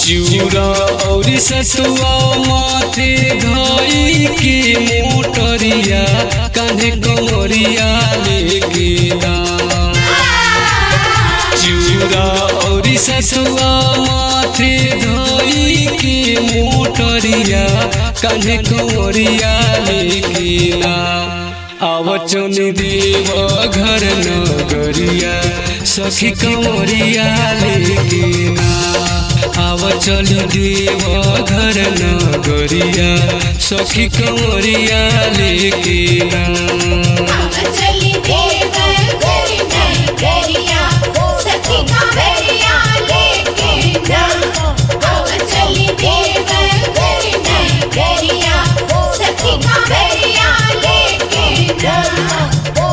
चिउरा और सतुआ माथे धई के मोटरिया कान्हे कमरिया लेके दाम चिउरा और सतुआ माथे धई के मोटरिया कान्हे कमरिया लेके दाम आवचन देव घर नगरिया सखी कमरिया लेके ना आव चल देव घर नगरिया सखी कमरिया लेके ना चली देव घर नगरिया सखी कांवरिया लेके ना अब चली देव घर नगरिया सखी कांवरिया लेके ना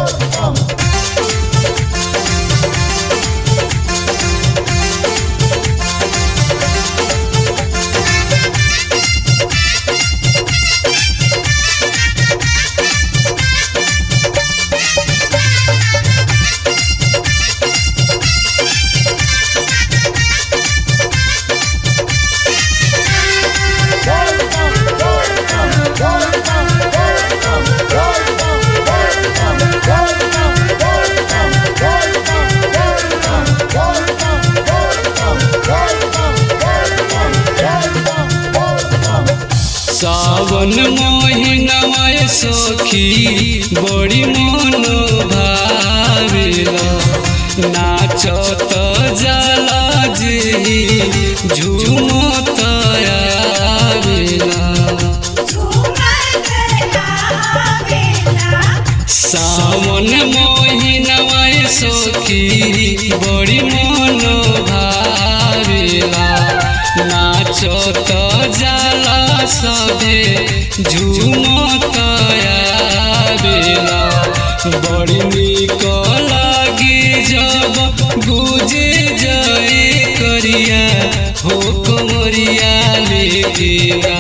सावन महीनवा सखी बड़ी मन भावेला नाचत जाला जे झूमत आवेला सावन महीनवा सखी बड़ी मन भावेला नाचत जाला सबे झूमत आवेला बड़ी निक लागी जब गुजे जाए करिया हो कमरिया लेके ना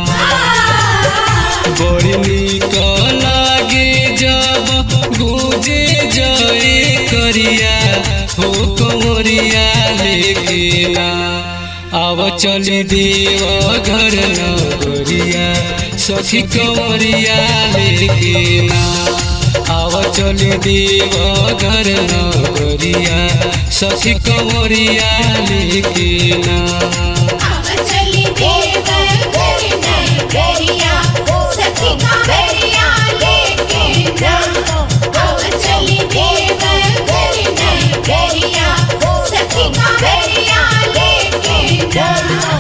बड़ी निक लागे जब गुजे जाए करिया हो कमरिया लेके ना आव चली देव घर नगरिया सखी कमरिया लेके ना आव चली देव घर नगरिया सखी कमरिया लेके ना चली देव घर नगरिया सखी कांवरिया लेके ना अब चली देव घर नगरिया सखी कांवरिया लेके ना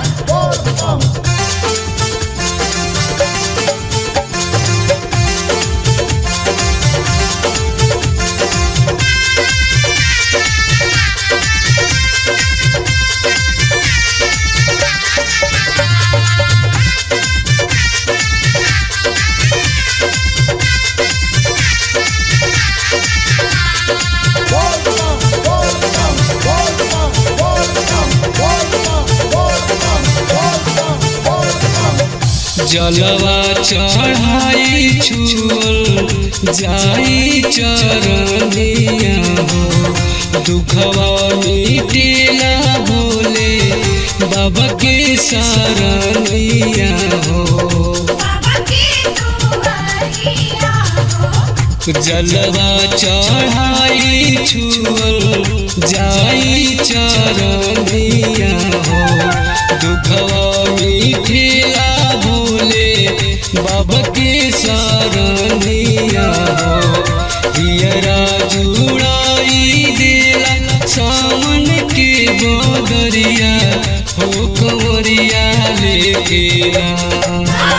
जलवा चढ़ाई छुअल जाई चरनिया हो दुखवा मिटेला भोले बाबा के शरणिया हो बाबा के दुआरिया हो जलवा चढ़ाई छुअल जाई चरनिया हो दुखवा मिठेला भोले बाबा के शरणिया हो हियरा जुड़ाई देला सामन के बदरिया हो कंवरिया लेके आ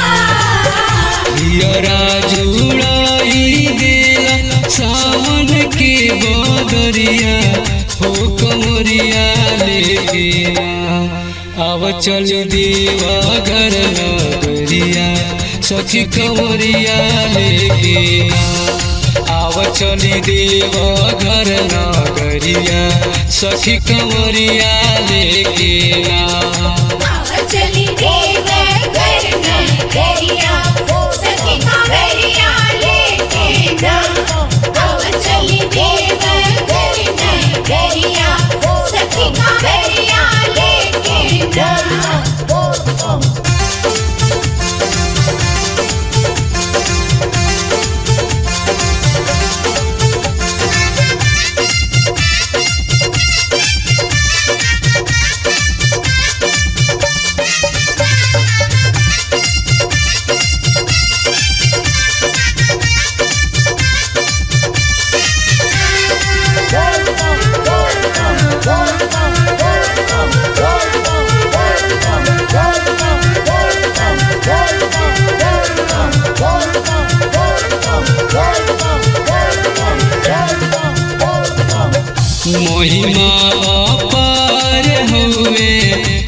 हियरा जुड़ाई देला सावन के बदरिया हो कमरिया लेके आव चल देवा घर नगरिया सखी कमरिया लेके आव चली देव घर नगरिया सखी कमरिया लेके ना चली देव घर नगरिया सखी कांवरिया लेके ना अब चली देव घर नगरिया सखी कांवरिया लेके ना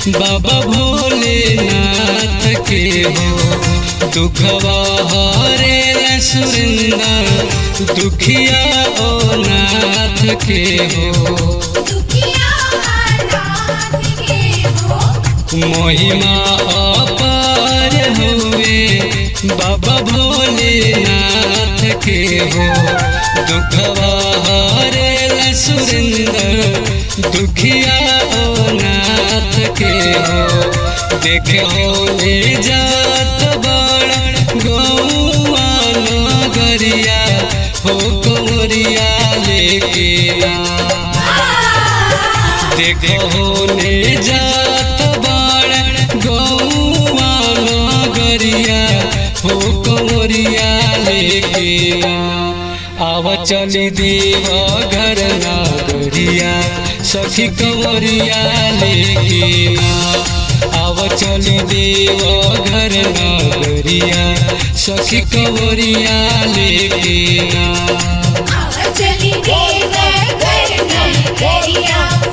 बाबा भोलेनाथ के हो दुखवा हरे सुरेंद्र दुखिया ओ नाथ के हो दुखिया नाथ के हो महिमा अपार हुए बाबा भोलेनाथ के हो दुखवा हरे सुरेंद्र दुखिया ओ नाथ के हो देखे हो ले जात बड़ गौआ नगरिया हो कंवरिया लेके आ देखो ले जात बाड़ गौआ नगरिया हो कंवरिया लेके आव चली देव घर नगरिया सखी कंवरिया लेके आव चली देव घर नगरिया सखी कंवरिया लेके आव चली देव घर नगरिया